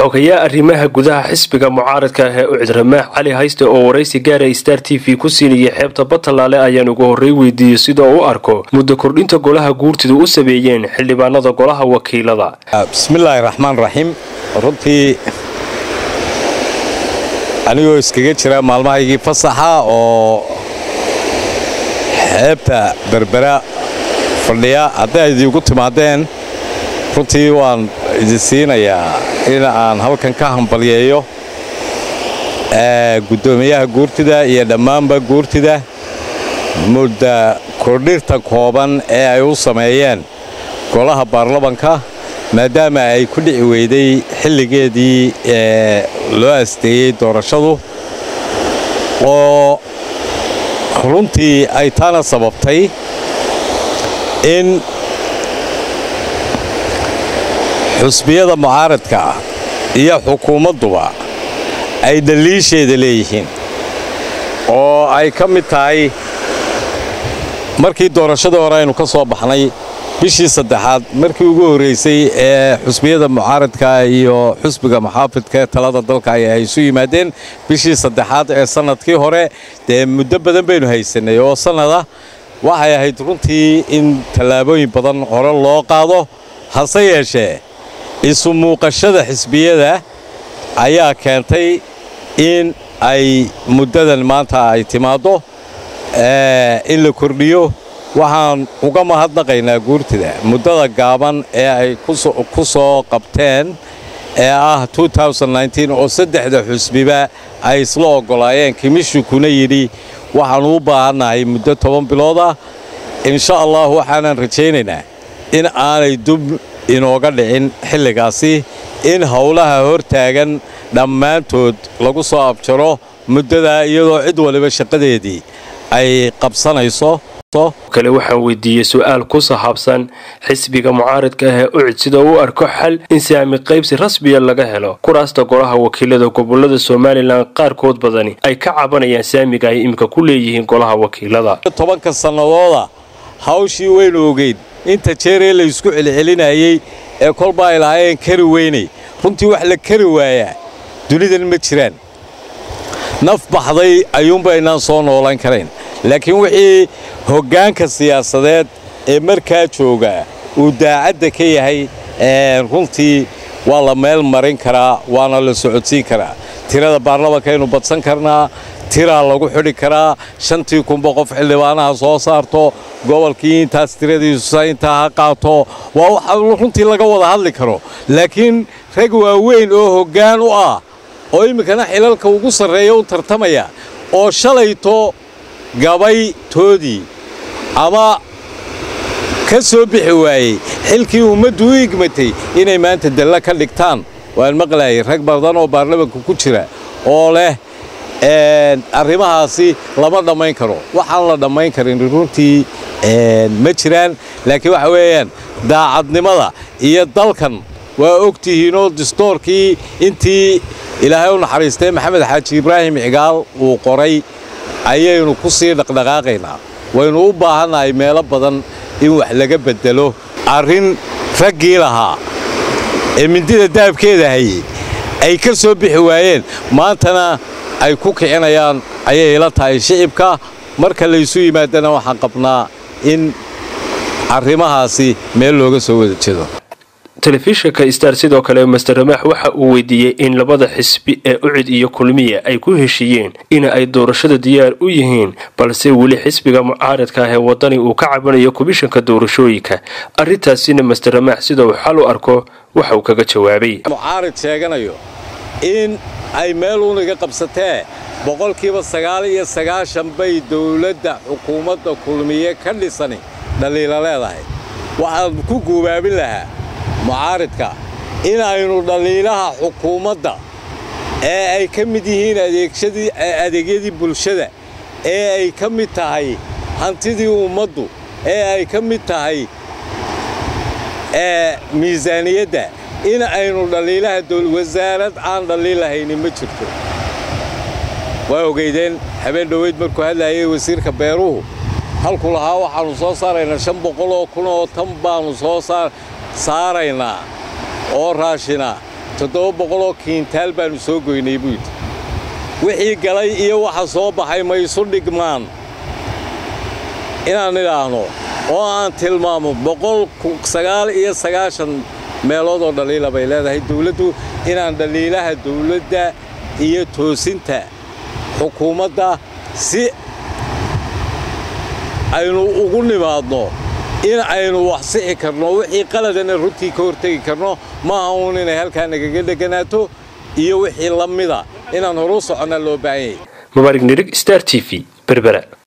xogayaa arrimaha gudaha xisbiga mucaaradka ah ee ucid ramaax cali hayste oo waraysi gaara star t v ku siinayay xeebta batalaale ayaan ugu horrey weydiiyey sida u arko muddo kordhinta golaha guurtidu u sameeyeen xildhibaanada golaha wakiilada bismillaahi raxmaan raxiim runtii anigoo iskaga jira maalmahaygii fasaxa oo xeebta berbera fadhiya hadday idiigu timaadeen runtii waan idin siinayaa in aan halkan ka hambalyeeyo guddoomiyaha guurtida iyo dhammaanba guurtida mudda kordhirta kooban ee ay u sameeyeen golaha baarlamanka maadaama ay ku dhici weyday xilligeedii ee loo asteeyey doorashadu oo runtii ay taana sababtay in xusbiyada mucaaradka ah iyo xukuumadduba ay daliisheeda leeyihiin oo ay ka mid tahay markii doorashadii hore aynu ka soo baxnay bishii saddexaad markii ugu horraysay ee xusbiyada mucaaradka iyo xusbiga muxaafidka ee talada dalka ay isu yimaadeen bishii saddexaad ee sannadkii hore dee muddo badan baynu haysannay oo sannada waxay ahayd runtii in tallaabooyin badan hore loo qaado hase yeeshee isu muuqashada xisbiyada ayaa keentay in ay muddadan maanta ay timaaddo in la kordhiyo waxaan uga mahadnaqaynaa guurtida muddada gaaban ee ay ku soo qabteen ee ah oo saddexda xusbiba ay isla oggolaayeen kimishukuna yidhi waxaannu u baahannahay muddo toban biloodah insha allah waxaanan rajaynaynaa in aanay dub inooga dhicin xilligaasi in howlaha hortaagan dhammaantood lagu soo abjaro muddadaa iyadoo cid waliba shaqadeedii ay qabsanayso kale waxaan weydiiyey su-aal ku sahaabsan xisbiga mucaaradka ah ee ucid sida uu arko xal in saami qaybsi rasmiya laga helo kuraasta golaha wakiilada gobolada somalilan qaarkood badani ay ka cabanayaan saamiga ay imika ku leeyihiin golaha wakiilada tobanka sannadooda hawshii waynu ogeyn inta jeeree laysku celcelinayey ee kolba ay lahaayeen kari weynay runtii wax la kari waayaa dunidan ma jiraan naf baxday ayuunbaynaan soo noolan karayn laakiin wixii hoggaanka siyaasadeed ee markaa joogaa uu daacadda ka yahay runtii waa la meel marin karaa waana la socodsiin karaa tirada baarlamankaynu badsan karnaa tiraa lagu xidhi karaa shantii kunba qof xildhibaanaha soo saarto gobolkii intaas tiradiisusa intaa ha qaato waa waxa runtii laga wada hadli karo laakiin rag waaweyn oo hoggaan u ah oo iminkana xilalka ugu sarreeya u tartamaya oo shalayto gabay toodii ama ka soo bixi waayey xilkii ummaddu u igmatay inay maanta dalla ka dhigtaan waan maqlayay rag badan oo baarlamanka ku jira oo leh arrimahaasi lama dhammayn karo waxaan la dhammayn karin runtii ma jiraan laakiin waxa weeyaan daacadnimada iyo dalkan waa og tihiinoo distoorkii intii ilaahay u naxariistay maxamed xaaji ibraahim cigaal uu qoray ayaynu ku sii dhaqdhaqaaqaynaa waynu u baahannahay meelo badan in wax laga beddelo arrin raggii lahaa ee mindida daabkeeda hayey ay ka soo bixi waayeen maantana ay ku kicinayaan ayay ila tahay shicibka marka laysu yimaadana waxaan qabnaa in arrimahaasi meel looga soo wada jeedo telefishinka star sidoo kale master ramaax waxa uu weydiiyey in labada xisbi ee ucid iyo kulmiya ay ku heshiiyeen in ay doorashada diyaar u yihiin balse weli xisbiga mucaaradka ah ee wadani uu ka cabanayo komishanka doorashooyinka arrintaasina master ramaax sida uu xal u arko waxa uu kaga jawaabay mucaarad sheeganayo in ay meel uuniga qabsatee boqolkiiba sagaal iyo sagaashan bay dowladda xukuumadda kulmiye ka dhisani dhaliila leedahay waxaan ku guubaabin lahaa mucaaridka in aynu dhaliilaha xukuumadda ee ay ka mid yihiin adeegyadii bulshada ee ay ka mid tahay hantidii ummaddu ee ay ka mid tahay miisaaniyadda in aynu dhaliilaha wasaarad aan dhaliilahaynin ma jirto waa ogeydeen habeen dhoweyd markuu hadlayay wasiirka beeruhu halku lahaa waxaannu soo saaraynaa shan boqol oo kun oo tan baannu soo saaraynaa oo raashina toddoba boqoloo kiintaal baannu soo goynay buu yidhi wixii galay iyo waxa soo baxay ma isu dhigmaan inaan idhaahno oo aan tilmaamo boqol sagaal iyo sagaashan meelood oo dhaliila bay leedahay dawladdu inaan dhaliilaha dawladda iyo toosinta xukuumadda si aynu ugu nimaadno in aynu wax sixi karno wixii qaladana runtii ka hortegi karno maaha uun inay halkaa nagaga dheganaato iyo wixii la mida inaan horu soconna loo baahan yahay mubaarig nirig star t v berbera